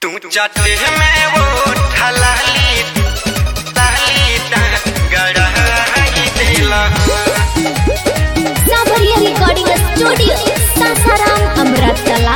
तू जाते में वो ठलाली ताली ता गड़ाई देला साबरिया रिकॉर्डिंग स्टूडियो सासाराम अमृतकला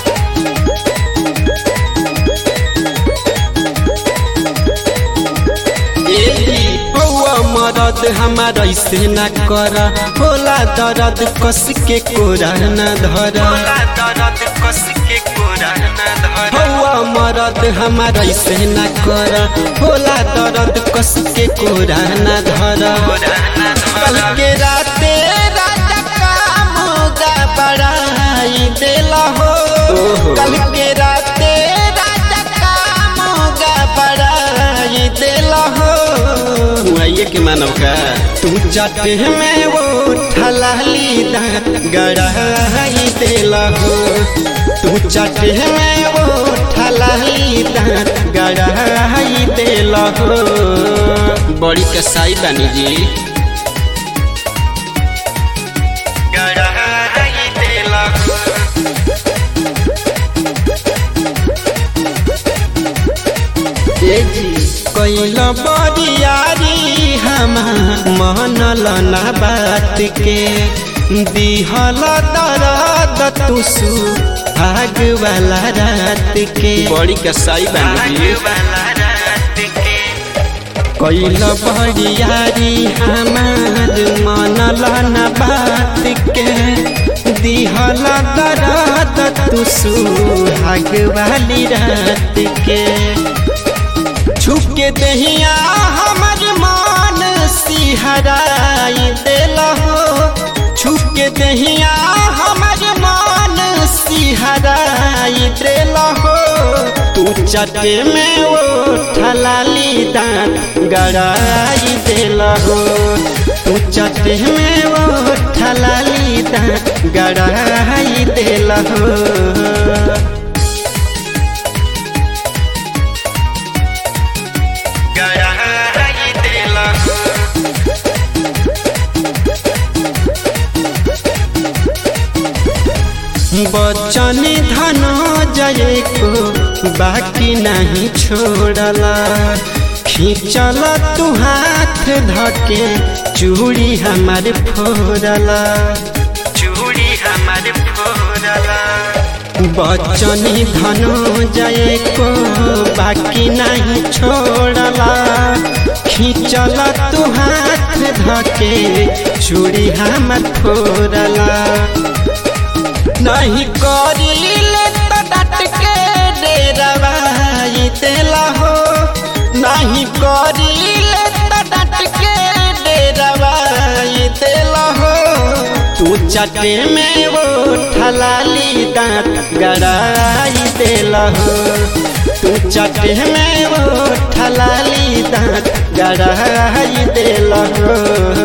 हौआ मरद हमार ऐसे न कर होला दर्द कस के कोरा न धर बोला दर्द कस के कोरा न धर हौआ मरद हमार ऐसे न कर होला दर्द कस के कोरा न धर कोरा न कल धर के राते राजा का मुगा बढ़ाई देला हो कल के राते राजा का मुगा बढ़ाई देला हो आइए के मानव का तू जाते में वो ठलाली दांत गड़ाई देला हो तू जाते में वो ठलाली दांत गड़ाई देला हो बड़ी कसाई बानी जी गड़ाई देला कैल बरियारी हमार मनल ना बात के दिहल दर्द तुसु आग वाला रात के बड़ी कसाई आग वाला रात के कैल बरियारी हमार मनल ना बात के दिहल दर्द तुसु आग वाली रात के छुप के दहिया हमर मान सिहराई देल हो छुप के दहिया हमर मान सिहराई देल हो तू चटे में वो ठलाली दांत गड़ाई देल हो तू चटे में वो ठलाली दांत गड़ाई देल हो गड़ाई देला बचन धन जय को बाकी नहीं छोड़ला खींचल तू हाथ धके चूड़ी हमार फोड़ला चूड़ी हमार फोड़ला बचन धन जय को बाकी नहीं छोड़ला खींचल तू हाथ धके चूड़ी हमार फोड़ला नहीं करीले तो डट के डेरवाई देला हो नहीं करीले तो डट के डेरवाई देला हो तू चटे में वो ठलाली दांत गड़ाई देला हो तू चटे में वो ठलाली दांत गड़ाई देला हो